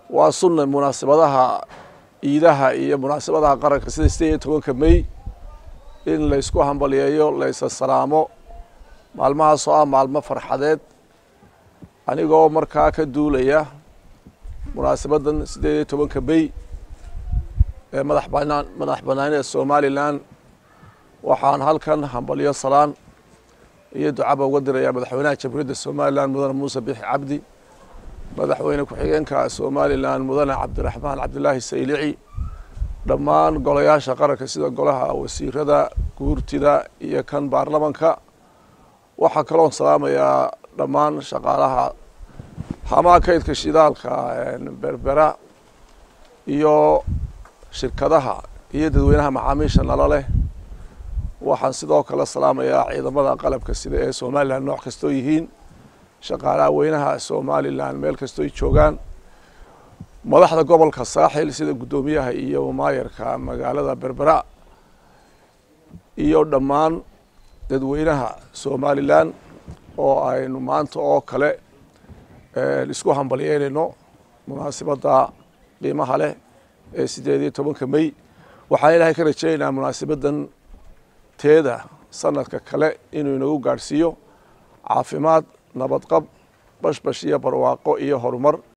waa sunna munaasabadaha ciidaha iyo munaasabadaha qaranka sida sideed iyo tobanka may in laysku hambaliyeeyo laysa salaamo maalmahaas oo ah maalmo farxadeed anigoo markaa ka duulaya munaasabaddan sideed iyo tobanka may ee madax banaan madax banaanida somalilan waxaan halkan hambalyo salaan iyo ducaba uga diraya madaxweynaha jamhuuriyadda somalilan mudane muuse bixi cabdi madaxweyne ku-xigeenka somalilan mudane cabdiraxmaan cabdilaahi saylici dhammaan golayaasha qaranka sida golaha wasiirada guurtida iyo kan baarlamanka waxaa kaloon salaamayaa dhammaan shaqaalaha hamaa kaydka shidaalka berbera iyo shirkadaha iyo dadweynaha macaamiisha nalo leh waxaan sidoo kale salaamayaa ciidamada qalabka sida ee somalilan nooc kastoo yihiin shaqaalaha weynaha somalilan meel kastooy joogaan madaxda gobolka saaxil sida guddoomiyaha iyo maayarka magaalada berbera iyo dhammaan dadweynaha somalilan oo aynu maanta oo kale isku hambalyeynayno munaasibadda qiimaha leh ee sideed iyo tobanka may waxaan ilaahay ka rajaynaynaa munaasibaddan teeda sanadka kale inuu inagu gaadhsiiyo caafimaad nabadqab bashbash iyo barwaaqo iyo horumar